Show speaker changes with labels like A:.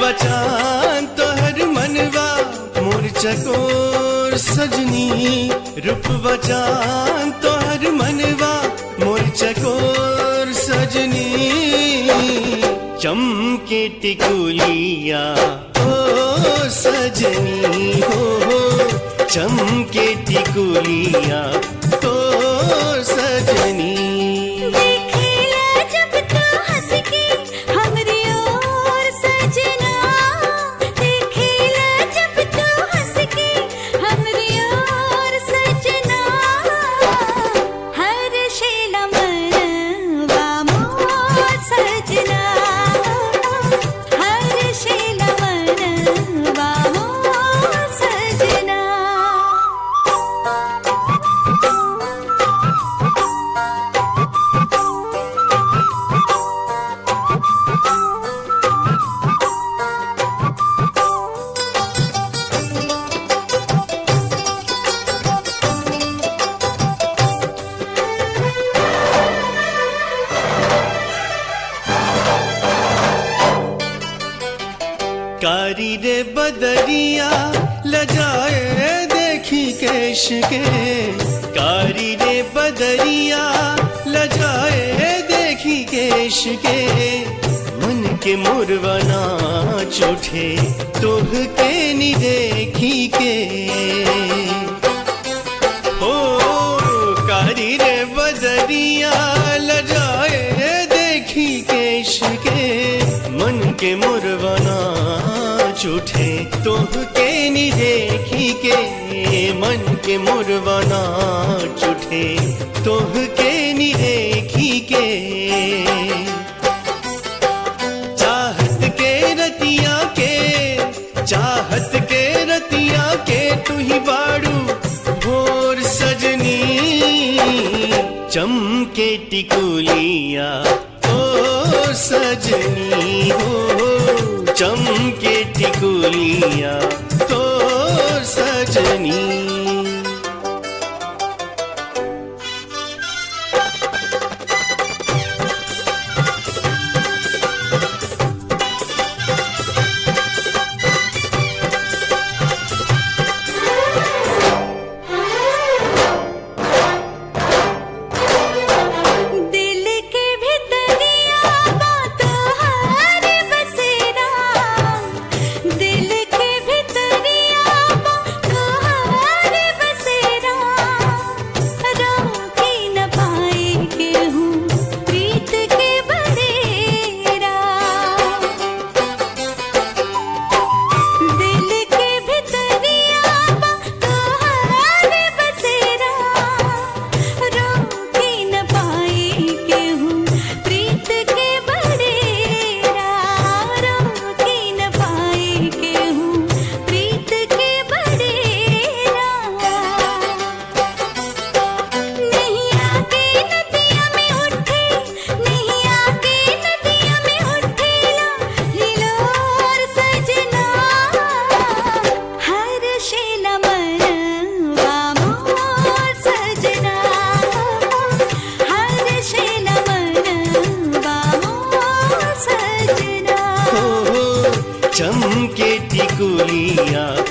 A: बचान तोहर मनवा मोर चकोर सजनी रूप बचान तोहर मनवा मोर चकोर सजनी चमके टिकुलिया ओ सजनी हो हो चमके टिकुलिया ओ सजनी
B: देखिला जब तू हंस के हमरी ओर सजना देखिला जब तू हंस के हमरी ओर सजना हर शेला मनवा मोर सजना हर शेला मनवा मोर सजना
A: कारी रे बदरिया लजाए देखी केश के कारी रे बदरिया लजाए देखी केश के मन के मुरवना चोठे तोह के नी देखी के हो कारी रे बदरिया लजाए देखी केश के मन के मुरवना चूठे तोह के नी देखी के मन के मुरवना चूठे तोह के नी देखी के चाहत के रतिया के चाहत के रतिया के तू ही बाड़ू भोर सजनी चमके टिकुलिया ओ सजनी हो चमके टिकुलिया तो सजनी
B: दिल के भितरिया बात हर बसेरा दिल के भितरिया बात हर बसेरा रोकी न पाए केहूँ प्रीत के बरेरा दिल के भितरिया बात हर बसेरा रोकी न पाए केहूँ प्रीत के बड़ेरा रोकी न पाए केहूँ प्रीत के बड़ेरा नहीं आके नदिया में उठे नहीं आके नदिया में उठेला हिलोर सजना हर शेला मनवा मोर सजना हर शेला मनवा मोर सजना
A: हो चमके टिकुलिया